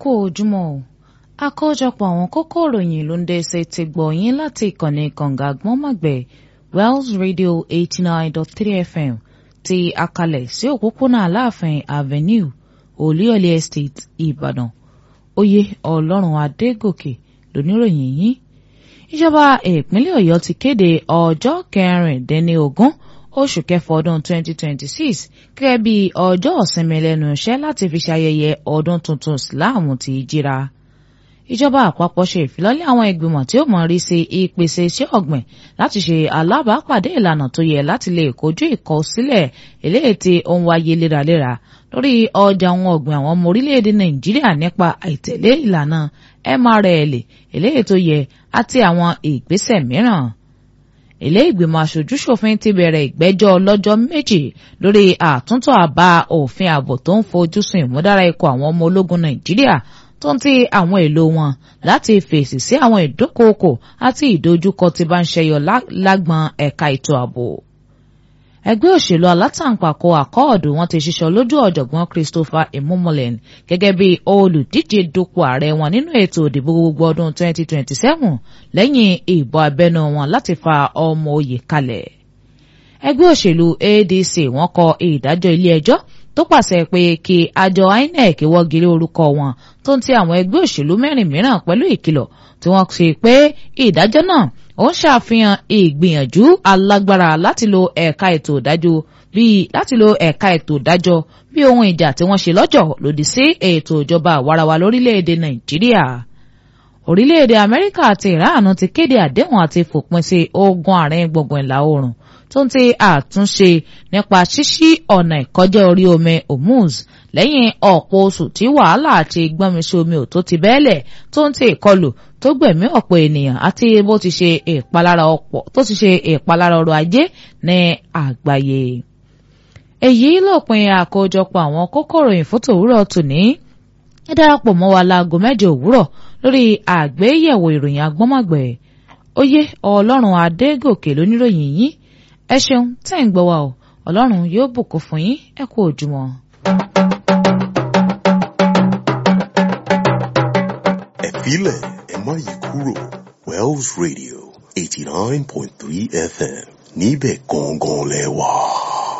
kú ojúmọ́ o àkójọpọ̀ àwọn kókó ìròyìn ló ń dé ṣe ti gbọ̀ yín láti ìkànnì kànga gbọ́nmọ̀gbẹ́ Wells Radio eighty nine dot three FM ti akalẹ̀ sí òpópónà Aláàfin Avenue Olúyọ̀lé Estate Ìbàdàn oyè Ọlọ́run Adégòkè lóníròyìn yín ìjọba ìpínlẹ̀ Ọ̀yọ́ ti kéde ọjọ́ kẹrìndínlógún oṣù kẹfà ọdún 2026 gẹ́gẹ́ bí ọjọ́ ìsinmi lẹ́nu iṣẹ́ láti fi ṣayẹyẹ ọdún tuntun Ìsìláàmù ti jíra. ìjọba àpapọ̀ ṣe ìfilọ́lẹ̀ àwọn ìgbìmọ̀ tí ó mọ̀ rí sí ìpèsè iṣẹ́ ọ̀gbìn láti ṣe alábàápàdé ìlànà tó yẹ láti lè kojú ìkọsílẹ̀ eléyìí tí ó ń wáyé léraléra lórí ọjà ohun ọ̀gbìn àwọn ọmọ orílẹ̀-èdè Nàìjíríà nípa àìtẹ̀lé ìlànà MRL eléyìí tó yẹ àti àwọn ìgbésẹ̀ mìíràn ilé ìgbìmọ̀ aṣojúṣòfin ti bẹ̀rẹ̀ ìgbẹ́jọ́ lọ́jọ́ méjì lórí àtúntò àbá òfin ààbò tó ń fojú sùn ìmúdára ikọ̀ àwọn ọmọ ológun nàìjíríà tó ń ti àwọn èlò wọn láti fèsì sí àwọn ìdókòókò àti ìdojúkọ tí bá ń ṣẹyọ lágbọn ẹ̀ka ètò ààbò. ẹgbẹ́ òṣèlú alátàǹpàkò àkọọ̀dù wọn ti ṣiṣọ́ lójú ọ̀jọ̀gbọ́n Christopher Emumolen gẹ́gẹ́ bí olùdíje dupò ààrẹ wọn nínú ètò ìdìbò gbogbo ọdún 2027 lẹ́yìn ìbò abẹ́nú wọn láti fa ọmọ oyè kalẹ̀. ẹgbẹ́ òṣèlú ADC wọ́n kọ ìdájọ́ ilé ẹjọ́ tó pàṣẹ pé kí àjọ INEC wọ́gilé orúkọ wọn tó ń ti àwọn ẹgbẹ́ òṣèlú mẹ́rin mìíràn pẹ̀lú ìkìlọ̀ tí wọ́n ṣe pé ìdájọ́ náà ó ń ṣàfihàn ìgbìyànjú alágbára láti lo ẹ̀ka ètò ìdájọ́ bíi láti lo ẹ̀ka ètò ìdájọ́ bí ohun ìjà tí wọ́n ṣe lọ́jọ́ lòdì sí ètò ìjọba àwarawa lórílẹ̀‐èdè Nàìjíríà. Orílẹ̀-èdè Amẹ́ríkà àti Ìránù ti kéde àdéhùn àti fòpin sí ogun àárín gbùngbùn ìlà oòrùn tó ń ti àtúnṣe nípa ṣíṣí ọ̀nà ìkọjá orí omi Hormuz lẹ́yìn ọ̀pọ̀ oṣù tí wàhálà àti gbọ́nmisí omi ò tó ti bẹ́ẹ̀lẹ̀ tó ń ti ìkọlù tó gbẹ̀mí ọ̀pọ̀ ènìyàn àti bó ti ṣe ìpalára ọ̀pọ̀ tó ti ṣe ìpalára ọrọ̀ ajé ní àgbáyé. èyí lópin àkójọpọ̀ àwọn kókó ìròyìn fótó òwúrọ̀ tòní ẹ darapọ̀ mọ́ wa láago mẹ́jọ òwúrọ̀ lórí àgbéyẹ̀wò ìròyìn agbọ́mọ̀gbẹ̀ oyè ọlọ́run adégòkè lóníròyìn yín ẹ ṣeun tẹ́ ń gbọ́ wa o ọlọ́run yóò bùkún fún yín ẹ kú òjúmọ́. ẹ filẹ̀ ẹ má yí kúrò Wells Radio eighty nine point three FM níbẹ̀ gangan lẹ wà.